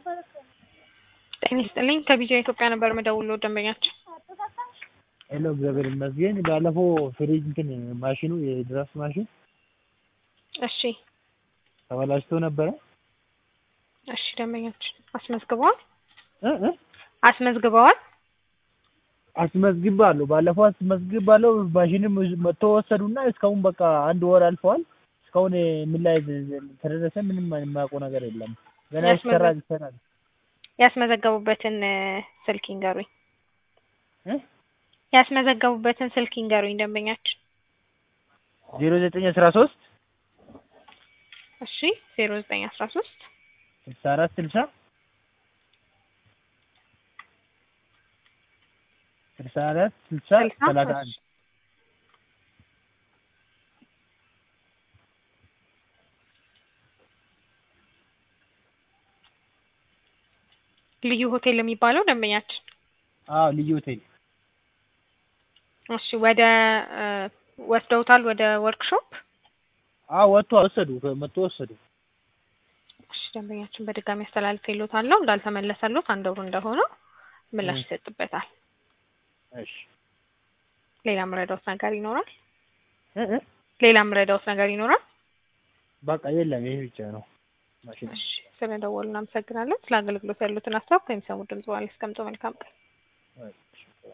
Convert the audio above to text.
ጤና ይስጥልኝ ከቢጃ ኢትዮጵያ ነበር የምደውለው ደንበኛችን ሄሎ እግዚአብሔር ይመስገን። ባለፈው ፍሪጅ እንትን ማሽኑ የድራፍት ማሽን እሺ ተበላሽቶ ነበረ እሺ ደንበኛችን አስመዝግበዋል እ እ አስመዝግበዋል አስመዝግባለሁ። ባለፈው አስመዝግባለሁ። ማሽንም መጥቶ ወሰዱና እስካሁን በቃ አንድ ወር አልፈዋል። እስካሁን ምን ላይ ተደረሰ? ምንም የማያውቀው ነገር የለም። ገና ይሰራ ይሰራል። ያስመዘገቡበትን ስልክ ይንገሩኝ። እ ያስመዘገቡበትን ስልክ ይንገሩኝ ደንበኛችን። ዜሮ ዘጠኝ አስራ ሶስት እሺ ዜሮ ዘጠኝ አስራ ሶስት ስልሳ አራት ስልሳ ስልሳ አራት ስልሳ ስልሳ ሰላሳ አንድ ልዩ ሆቴል የሚባለው ደንበኛችን። አዎ ልዩ ሆቴል እሺ ወደ ወስደውታል ወደ ወርክሾፕ? አዎ ወጥቶ ወሰዱ መጥቶ ወሰዱ። እሺ ደንበኛችን በድጋሚ አስተላልፌልዎታለሁ እንዳልተመለሰልዎት አንድ ወር እንደሆነው ምላሽ ይሰጥበታል። እሺ ሌላ ምረዳውት ነገር ይኖራል? እ እ ሌላ ምረዳውት ነገር ይኖራል? በቃ የለም ይሄ ብቻ ነው ማሽን እሺ ስለደወሉ እናመሰግናለን። ስለ አገልግሎት ያሉትን ሀሳብ ከሚሰሙ ድምጽ በኋላ ያስቀምጡ። መልካም ቀን። እሺ